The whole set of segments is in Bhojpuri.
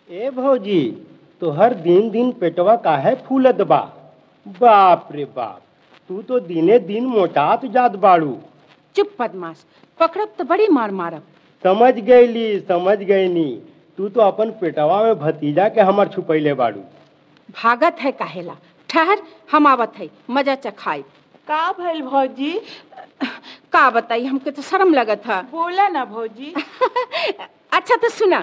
ए भौजी तो हर दिन दिन पेटवा काहे फूलत बा बाप रे बाप तू तो दिने दिन मोटात जात बाड़ू चुप बदमाश पकड़ब तो बड़ी मार मारब समझ गईली समझ गईनी तू तो अपन पेटवा में भतीजा के हमर छुपैले बाड़ू भागत है काहेला ठहर हम आवत है मजा चखाई का भइल भौजी का बताई हमके तो शर्म लगत है बोला ना भौजी अच्छा तो सुना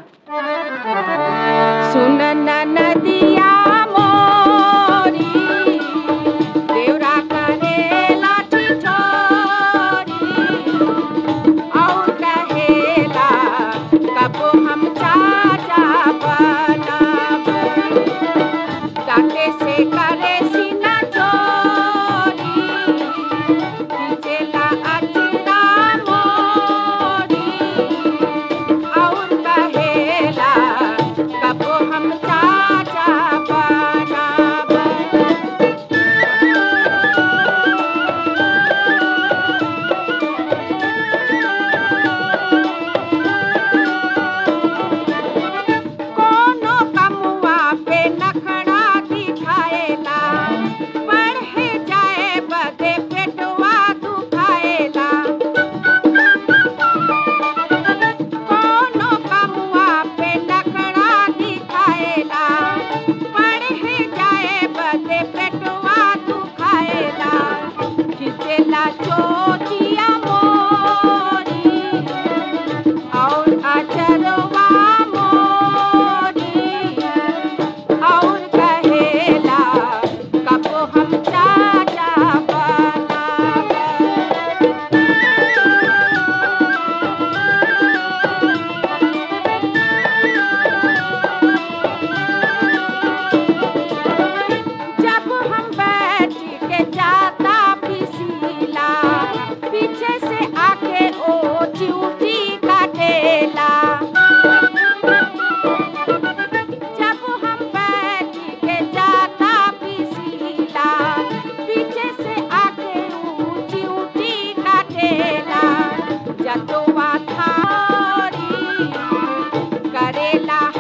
सुन न नदिया मोरी देवरा करेला ठिठोरी और कहेला कबो हम चाचा बनब डांटे से करे सीना चोरी खींचेला अचरा मोरी और कहेला कबो हम चाचा बनब कोनो कमुआ पे नखड़ा दिखाएला पढ़े जाए बदे पेटवा दुखाएला कोनो कमुआ पे नखड़ा दिखाएला पढ़े जाए बदे पेटवा दुखाएला खिचेला चोटिया मोरी और अचरवा मोरी और कहेला कबो हम चाचा बनब जब हम बैठ के जाता पिसीला पीछे से आके ओ चिऊटी काटेला जब हम बैठ के जाता पिसीला पीछे से आके ओ चिऊटी काटेला जतवा थारी करेला